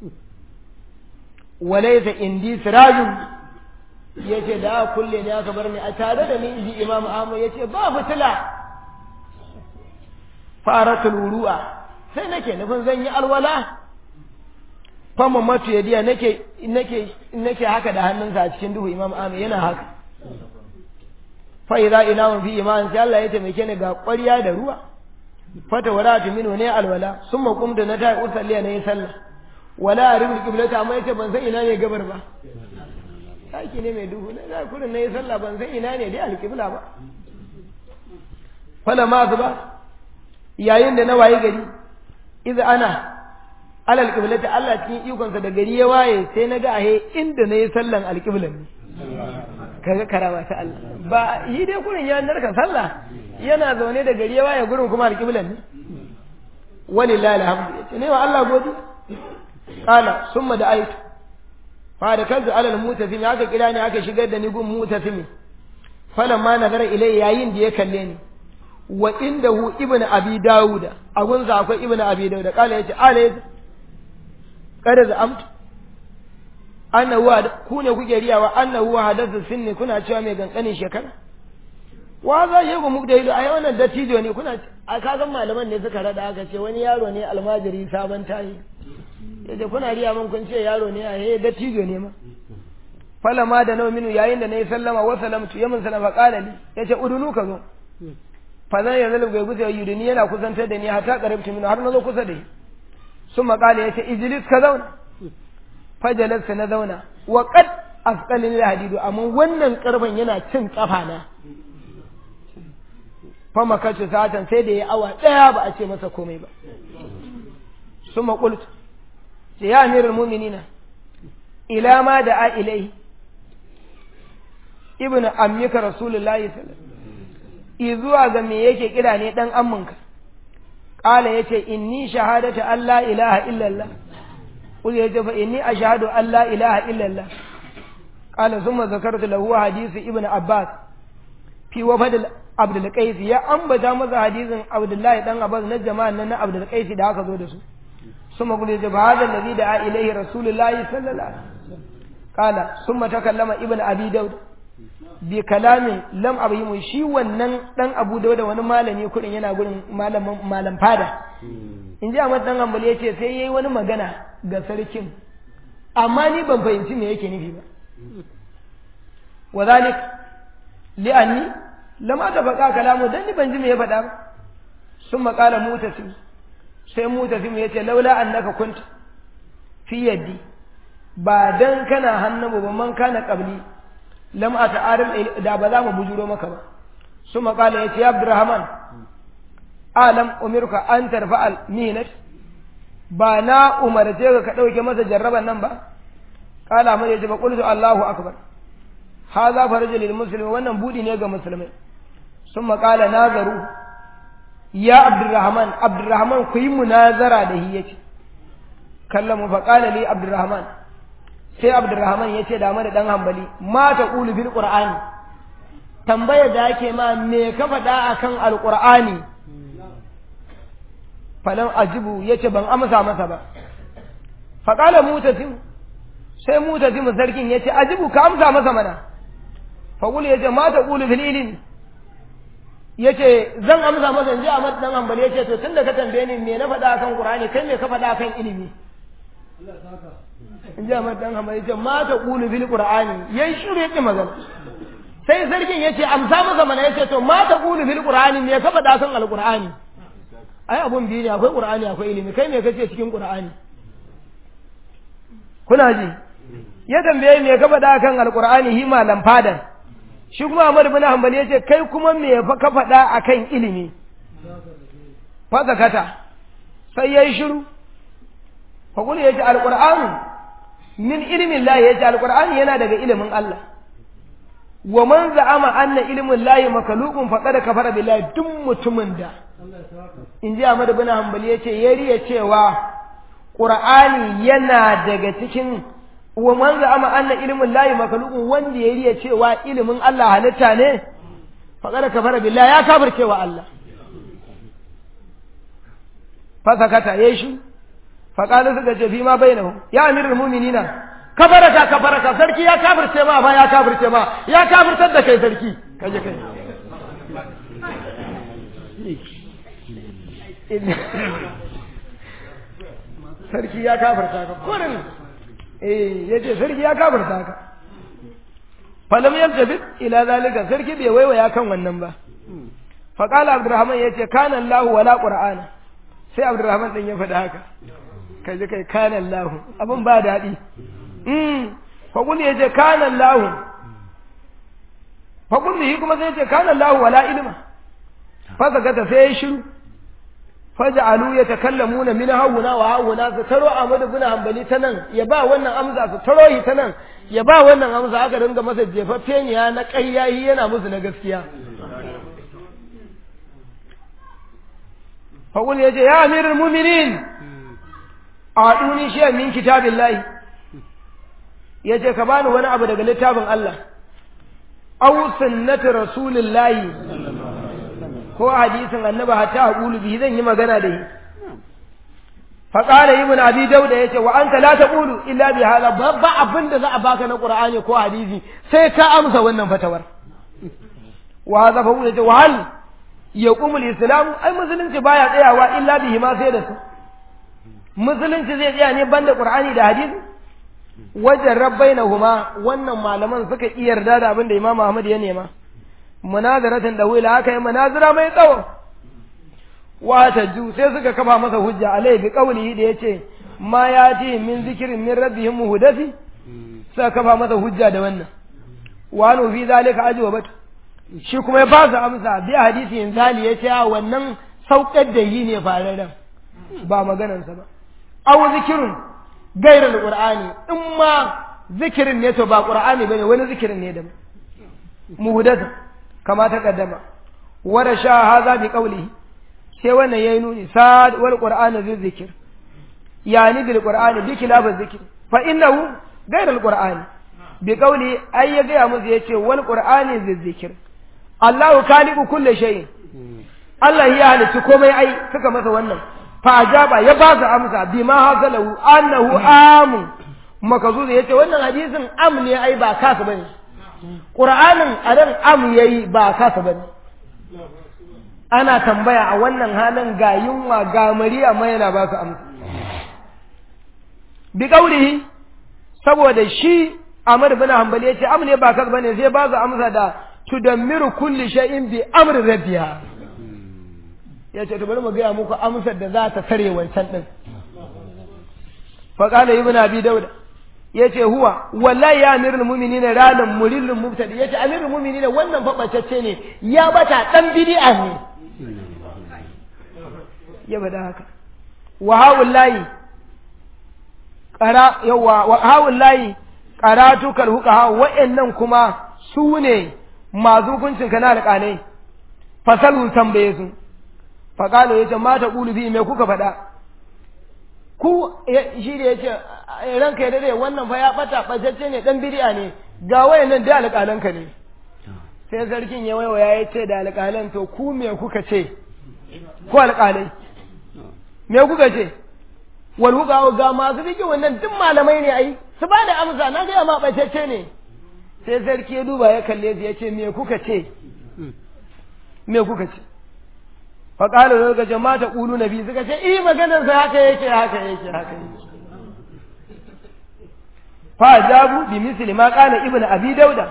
walaysa indi sirajun yace da aka kulle ne aka bar ni a tare da ni inji imam ahmad yace ba fitila faratul wuru'a sai nake nufin zan yi alwala fama matu yadiya nake nake nake haka da hannunsa a cikin duhu imam ahmad yana haka fa idza ina fi iman sai Allah ya taimake ni ga ƙwarya da ruwa fata waratu minu ne alwala summa qumtu na ta'i usalli ne sallah wala arifil qiblata amma yace ban san ina ne gabar ba saki ne mai duhu na za kurin nayi sallah ban san ina ne dai alqibla ba fala ma ba yayin da na waye gari idza ana alal qiblati Allah cikin ikonsa da gari ya waye sai na ga ahe inda nayi sallan alqiblan ne kaga karama ta Allah ba yi dai kurin ya narka sallah yana zaune da gari ya waye gurin kuma alqiblan ne walillahi alhamdu yace ne wa Allah godi qala summa da aitu fa da kanzu alal mutasim aka kira ni aka shigar da ni gun mutasim falamma nazara ilai yayin da ya kalle ni wa indahu ibnu abi dauda a gunsa akwai ibnu abi dauda kala yace alayhi kada za amtu annahu ku ne kuke riyawa annahu hadathu sinni kuna cewa mai gankanin shekara wa za yi ku muku da ido ai wannan dattijo ne kuna a kasan malaman ne suka rada aka ce wani yaro ne almajiri sabon tayi yace kuna riya mun kun ce yaro ne a he dattijo ne ma falama da nawa minu yayin da nayi sallama wa salamtu yamin sallama qala li yace udunu ka zo fa zan yanzu ga gusa yudini yana kusantar da ni hatta qarabtu minu har na zo kusa da shi sun maƙala ya ce ijilis ka zauna fajalarsa na zauna wa qad asqalin hadidu amma wannan karfan yana cin kafa na fa makace satan sai da ya awa daya ba a ce masa komai ba summa qultu ce ya amirul mu'minina ila ma da a ilai ibnu ammika rasulullahi sallallahu alaihi zuwa ga me yake kira ne dan amminka qala yace inni shahadatu an la ilaha illallah qul yace fa inni ashhadu an la ilaha illallah qala thumma zakartu lahu hadith ibnu abbas fi wafad abdul qais ya ambata masa hadisin abdullahi dan abbas na jama'an nan na abdul qais da aka zo da su ثم قل يجب هذا الذي دعا إليه رسول الله صلى الله عليه وسلم قال ثم تكلم ابن أبي داود بكلام لم أبهم شي wannan dan Abu Dawud wani malami kudin yana gurin malam malam fada in ji Ahmad dan Hanbali yace sai yayi wani magana ga sarkin amma ni ban fahimci me yake nufi ba wadhalik li'anni lam atafaqa kalamu dan ni ban ji me ya faɗa ba ثم قال مutasim sai mutasim ya ce laula annaka kunta fi yaddi ba dan kana hannu ba man kana qabli lam ata'arim da ba za mu bujuro maka ba suma kala ya ce ya abdurrahman alam umirka an tarfa al minat ba na umarce ka ka dauke masa jarraban nan ba kala mai yace ba qultu allahu akbar hadha farajul lil muslimi wannan budi ne ga musulmai summa qala nazaru ya abdurrahman abdurrahman ku yi munazara da hi yace kallamu fa qala li abdurrahman sai abdurrahman yace da mana dan hambali ma ta qulu bil qur'ani tambaya da yake ma me ka faɗa akan alqur'ani falan ajibu yace ban amsa masa ba fa qala mutasim sai mutasim sarkin yace ajibu ka amsa masa mana fa qul yace ma ta qulu fil ilmi yace zan amsa masa inji Ahmad dan Hanbali yace to tunda ka tambaye ni me na faɗa akan Qur'ani kai me ka faɗa akan ilimi inji Ahmad dan Hanbali yace ma ta qulu bil Qur'ani yayi shiru yake magana sai sarkin yace amsa masa mana yace to ma ta qulu bil Qur'ani me ka faɗa akan al-Qur'ani ai abun biyu ne akwai Qur'ani akwai ilimi kai me kace cikin Qur'ani kuna ji ya tambaye me ka faɗa akan al-Qur'ani hi malam fadan shi kuma Ahmad bin Hanbali yace kai kuma me fa ka faɗa akan ilimi fa zakata sai yayi shiru fa kullu yace alqur'anu min ilmi Allah yace alqur'ani yana daga ilimin Allah wa man za'ama anna ilmin Allah makhluqun faqad kafara billahi duk mutumin da inji Ahmad bin Hanbali yace yariya cewa qur'ani yana daga cikin wa man za'ama anna ilmin lahi makhluqun wanda ya riya cewa ilimin Allah halitta ne faqad kafara billahi ya kafirce wa Allah fa sakata yayi shi fa qala suka ce fi ma bainahum ya amirul mu'minina kafaraka kafaraka sarki ya kafirce ma fa ya kafirce ma ya kafirtar da kai sarki kaje kai sarki ya kafirta ka kurin eh yace sarki ya kafirta ka falam yaltabit ila zalika sarki bai waiwaya kan wannan ba fa qala abdurrahman yace kana allah wala qur'ana sai abdurrahman din ya faɗi haka kaje kai kana allah abin ba daɗi mm fa kun yace kana allah fa kun yi kuma sai yace kana allah wala ilma fa zakata sai ya shiru faj'alu yatakallamuna min hawuna wa hawuna su taro Ahmad ibn Hanbali ta nan ya ba wannan amsa su taro shi ta nan ya ba wannan amsa aka ringa masa jefaffe ne na ƙayyayi yana musu na gaskiya Faqul yace ya amirul mu'minin a'duni shay'an min kitabillahi yace ka bani wani abu daga littafin Allah aw sunnati rasulillahi ko hadisin annabi hatta aqulu bihi zan yi magana da shi fa qala ibn abi dauda yace wa anta la taqulu illa bi hadha ba abin da za a baka na qur'ani ko hadisi sai ka amsa wannan fatawar wa hadha fa yace wa hal yaqumu al-islam ai musulunci baya tsayawa illa bihi ma sai da su musulunci zai tsaya ne banda qur'ani da hadisi wajen rabbainahuma wannan malaman suka iya yarda da abin da imam Ahmad ya nema munazaratin da wila aka yi munazara mai tsawo wata ju sai suka kafa masa hujja alai bi qawlihi da yace ma yati min zikrin min rabbihim muhdathi suka kafa masa hujja da wannan wa nu fi zalika ajwabat shi kuma ya ba su amsa bi hadisi in zali yace a wannan saukar da yi ne fararen ba maganar sa ba aw zikrun gairar qur'ani in ma zikirin ne to ba qur'ani bane wani zikirin ne da muhdasa kama ta kaddama wada sha haza bi qawlihi sai wannan yayi nuni sad wal qur'ana zai zikir yani bil qur'ani bi khilaf zikir fa innahu ghayr al qur'ani bi qawli ay ya ga musu yace wal qur'ani zai zikir Allahu khaliqu kulli shay'in Allah ya halitta komai ai suka masa wannan fa ajaba ya ba su amsa bima hasalahu annahu amu makazu yace wannan hadisin am ne ai ba kasa bane Qur'anin a dan am yayi ba kasa bane ana tambaya a wannan halin ga yunwa ga mariya ma yana ba su amsa bi qaulihi saboda shi Ahmad bin Hanbali yace am ne ba kasa bane sai ba su amsa da tudammiru kulli shay'in bi amri rabbiha yace to bari mu ga muku amsar da za ta tare wancan din fa qala ibn abi dauda yace huwa wallahi ya amirul mu'minina ranan murilul mubtadi yace amirul mu'minina wannan fa bacacce ne ya bata dan bid'a ne ya bada haka wa hawullahi qara yawa wa hawullahi qaratu kal huqaha wa'annan kuma su ne masu hukuncin kana alƙalai fasalu tambaye su faƙalo ya ce mata ƙulubi mai kuka faɗa ku shi da ya ce ranka ya dade wannan fa ya ɓata ɓatacce ne ɗan bidi'a ne ga wayan nan da alƙalanka ne sai sarkin ya waiwaya ya ce da alƙalan to ku me kuka ce ku alƙalai me kuka ce wal huka ga masu biki wannan duk malamai ne ai su ba da amsa na ga ma ɓatacce ne sai sarki ya duba ya kalle su ya ce me kuka ce me kuka ce faƙalar da suka ce mata ƙulu na biyu suka ce iya maganarsa haka yake haka yake haka yake fa jabu bi misli ma qala ibnu abi dauda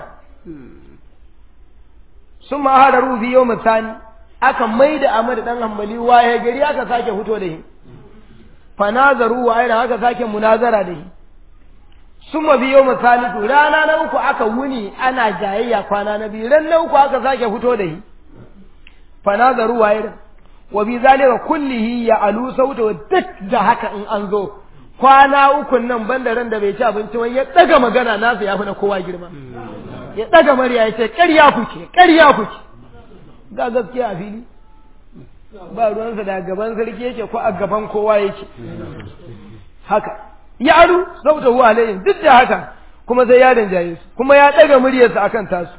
sun ma hada rubi yau misani aka maida Ahmad dan Hanbali waye gari aka sake fito da shi fa nazaru wa aina aka sake munazara da shi sun ma biyo misali rana na uku aka wuni ana jayayya kwana na biyu ran na uku aka sake fito da shi fa nazaru wa aina wa bi zalika kullihi ya alu sauta duk da haka in an zo kwana ukun nan banda ran da bai ci abinci wani ya daga magana nasa ya fi na kowa girma ya daga murya ya ce ƙarya kuke ƙarya kuke ga gaskiya a fili ba ruwansa da gaban sarki yake ko a gaban kowa yake haka ya aru sauta huwa alayhim duk da haka kuma sai ya danjaye su kuma ya daga muryarsa akan tasu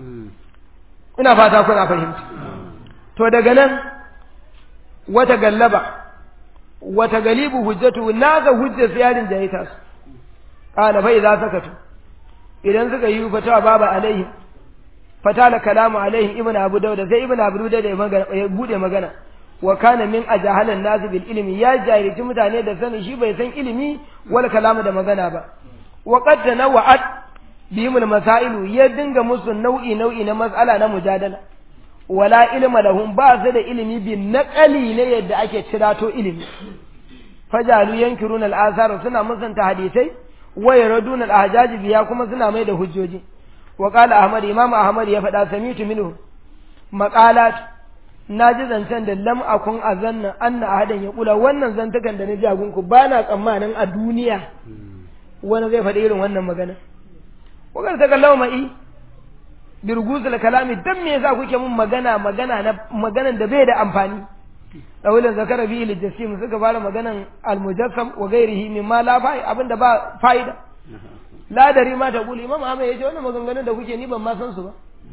ina fata kuna fahimta to daga nan wata gallaba wata galibu hujjatu naga hujjar siyarin da ya tasu qala fa idza sakatu idan suka yi fata baba alaihi fatala kalamu alaihi ibnu abu dauda sai ibnu abu dauda ya magana ya bude magana wa kana min ajahalan nas bil ilmi ya jahilci mutane da sani shi bai san ilimi wal kalamu da magana ba wa qad tanawa'at bihim al masailu ya dinga musu nau'i nau'i na mas'ala na mujadala wala ilma lahum ba su da ilimi bi naqali ne yadda ake cirato ilimi fajalu yankiruna al-athar suna musanta hadisai wa yaraduna al-ahjaj biya kuma suna mai da hujjoji wa qala ahmad imam ahmad ya faɗa samitu minhu maqalat naji zancen da lam akun azanna anna ahadan ya kula wannan zantukan da na ji agunku ba na tsammanin a duniya wani zai faɗi irin wannan magana wa ta kallawa ma'i birguzul kalami dan me yasa kuke mun magana magana na maganan da bai da amfani dawilin zakara bi lil jasim suka fara maganan al mujassam wa ghairihi mimma la fa'i abinda ba fa'ida la dari ma ta kuli imam Ahmad yace wannan maganganun da kuke ni ban ma san su ba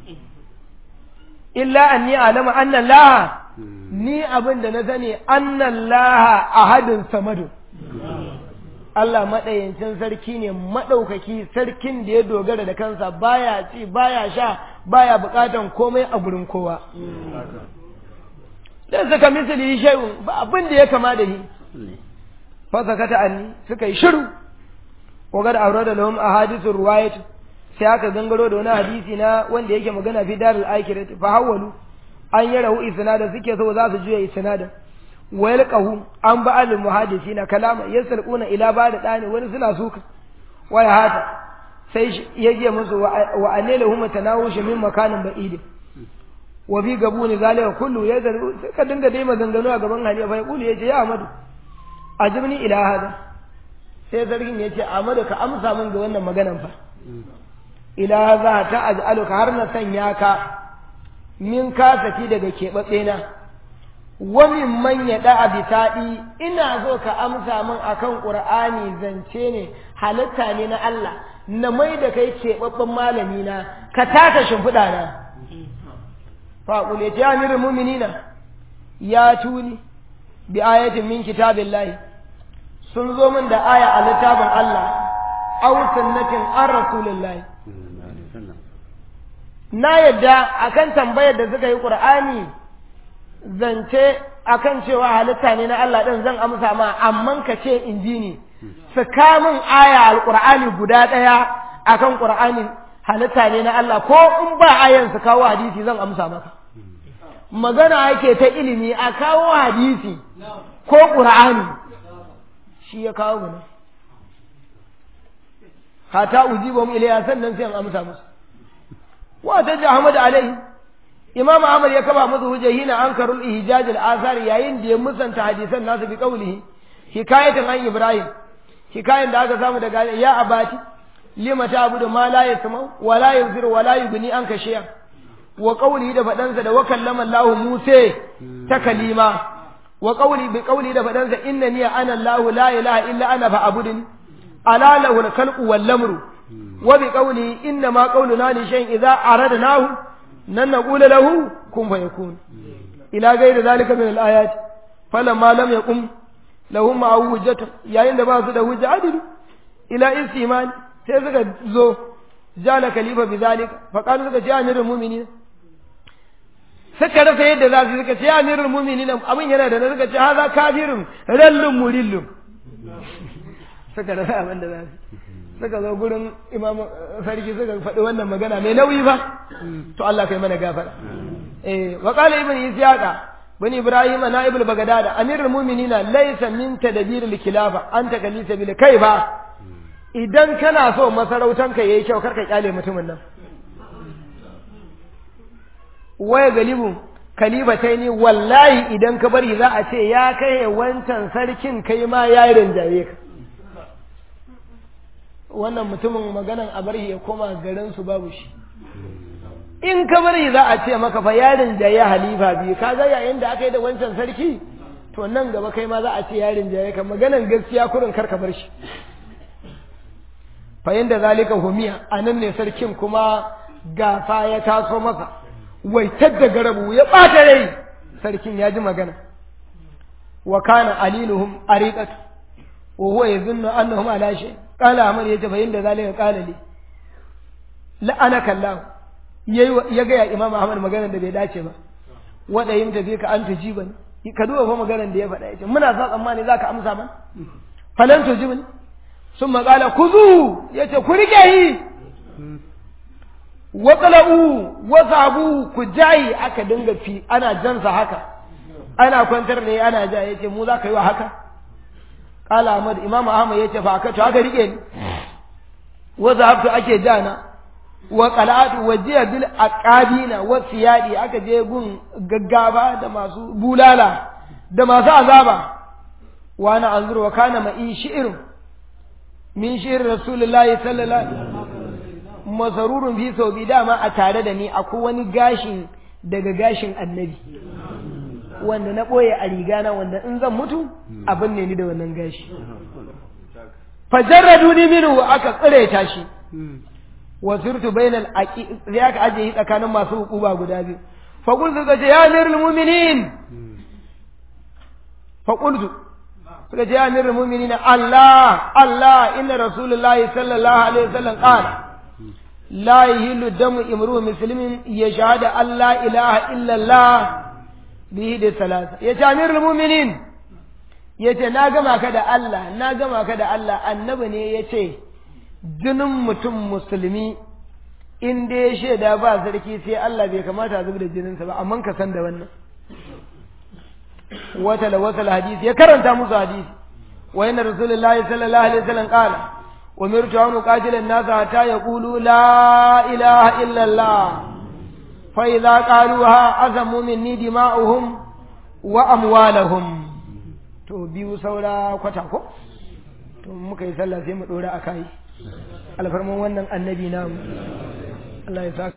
illa anni alama anna Allah ni abinda na sani anna Allah ahadun samadu Allah maɗayancin sarki ne maɗaukaki sarkin da ya dogara da kansa baya ci baya sha baya buƙatan komai a gurin kowa. Dan suka misali shay'un ba abin da ya kama da shi. Fasa kata anni suka yi shiru. Wagar aure da lahum ahadithur ruwayat sai aka gangaro da wani hadisi na wanda yake magana fi darul akhirat fa hawwalu an yarahu isnada suke so za su juya isnada wa yalqahu an ba'al muhadisina kalama yasalquna ila ba'da dani wani suna suka wa hata sai yaje musu wa analahum tanawush min makanin ba'id wa bi gabuni zalika kullu yadru ka dinga dai maganganu a gaban halifa fa yaqulu yace ya amadu ajibni ila hada sai zargin yace amadu ka amsa min ga wannan maganan fa ila za ta aj'aluka har na sanya ka min kasati daga keɓaɓɓe na wa min man yaɗa a bisaɗi ina so ka amsa min akan ƙur'ani zance ne halitta ne na Allah na mai da kai keɓaɓɓen malami na ka taka shimfiɗa na faƙul ya ce ya mirin muminina ya tuni bi ayatin min kitabillahi sun zo min da aya a littafin Allah aw sunnatin an rasulillahi na yadda akan tambayar da suka yi qur'ani zance akan cewa halitta ne na Allah din zan amsa ma amma ka ce in ji ni su kamun aya alqur'ani guda daya akan qur'ani halitta ne na Allah ko in ba ayan su kawo hadisi zan amsa maka magana yake ta ilimi a kawo hadisi ko qur'ani shi ya kawo mu hata ujibum ilayya sannan sai an amsa musu wa ta ji Ahmad alai Imam Ahmad ya kaba musu hujja hina ankarul ihjaj al asar yayin da ya musanta hadisan nasu bi qawlihi hikayatan an Ibrahim hikayan da aka samu daga ya abati lima ta'budu ma la yasma wa la yuzir wa la yughni anka shay'a wa qawlihi da fadansa da wa kallama Allah Musa ta kalima wa qawli bi qawli da fadansa innani ana Allah la ilaha illa ana fa'budni ala lahu al-khalqu wal amru وبقوله إنما قولنا لشيء إذا أردناه نن نقول له كن فيكون إلى غير ذلك من الآيات فلما لم يقم لهم معه وجة يا إن ما سد وجة عدل إلى استيمان سيزك زو جال كليفة بذلك فقالوا لك يا أمير المؤمنين suka rasa yadda za su suka ce ya amirul mu'minin abin yana da na suka ce haza kafirin rallun murillun suka rasa abin da za su suka zo gurin imam sarki suka faɗi wannan magana mai nauyi ba to Allah kai mana gafara eh wa qala ibn isyaqa bin ibrahim naibul bagadada amirul mu'minina laysa min tadbir al khilafa anta kalisa bil kai ba idan kana so masarautan ka yayi kyau karka kyale mutumin nan waya galibu kalibataini wallahi idan ka bari za a ce ya kai wancan sarkin kai ma ya rinjaye ka wannan mutumin maganan a bari ya koma garin su babu shi in ka bari za a ce maka fa yarin da ya halifa biyu ka ga yayin da aka yi da wancan sarki to nan gaba kai ma za a ce yarin da ya ka maganan gaskiya kurin kar ka bar shi fa yanda zalika humiya anan ne sarkin kuma gafa ya taso masa waitar da garabu ya bata rai sarkin ya ji magana wa kana alinuhum ariqatu wa huwa yazunnu annahum ala shay' kala amar ya ce fa inda zalika kala li la'anaka Allah ya ga ya Imam Ahmad magana da bai dace ba wada yin tafi ka an tujiba ni ka duba fa maganar da ya faɗa yace muna sa tsammani zaka amsa mana falan tujiba ni sun maƙala kuzu yace ku rike yi wa qala'u wa sabu ku jayi aka dinga fi ana jansa haka ana kwantar ne ana ja yace mu za ka yi wa haka Kala Ahmad Imam Ahmad yace fa aka to aka rike ni wa zahabtu ake jana wa qala'atu wa jiya bil aqabina wa siyadi aka je gun gaggaba da masu bulala da masu azaba wa ana anzuru wa kana ma'i shi'r min shi'r rasulullahi sallallahu alaihi wasallam masarurun fi saubi dama a tare da ni akwai wani gashin daga gashin annabi wanda na ɓoye a rigana wanda in zan mutu abin ne ni da wannan gashi fajarradu ni minhu aka tsire ta shi wa sirtu bainal aqi sai aka aje shi tsakanin masu hukuba guda biyu fa qultu ga ya amirul mu'minin fa qultu suka ce ya amirul mu'minin Allah Allah inna rasulullahi sallallahu alaihi wasallam qala la yahillu damu imru muslimin yashhadu an la ilaha illa Allah bihi da salasa ya ce amirul muminin ya ce na gama ka da Allah na gama ka da Allah annabi ne ya ce jinin mutum musulmi in da ya shaida ba sarki sai Allah bai kamata a zuba da jininsa ba amma ka san da wannan wata da wata hadisi ya karanta musu hadisi wa inna rasulullahi sallallahu alaihi wasallam qala umirtu an uqatila an-nas hatta yaqulu la ilaha illa Allah فإذا قالوها أزموا مني دماؤهم وأموالهم to biyu saura kwata ko to muka yi sallah sai mu dora akai alfarman wannan annabi namu Allah ya saka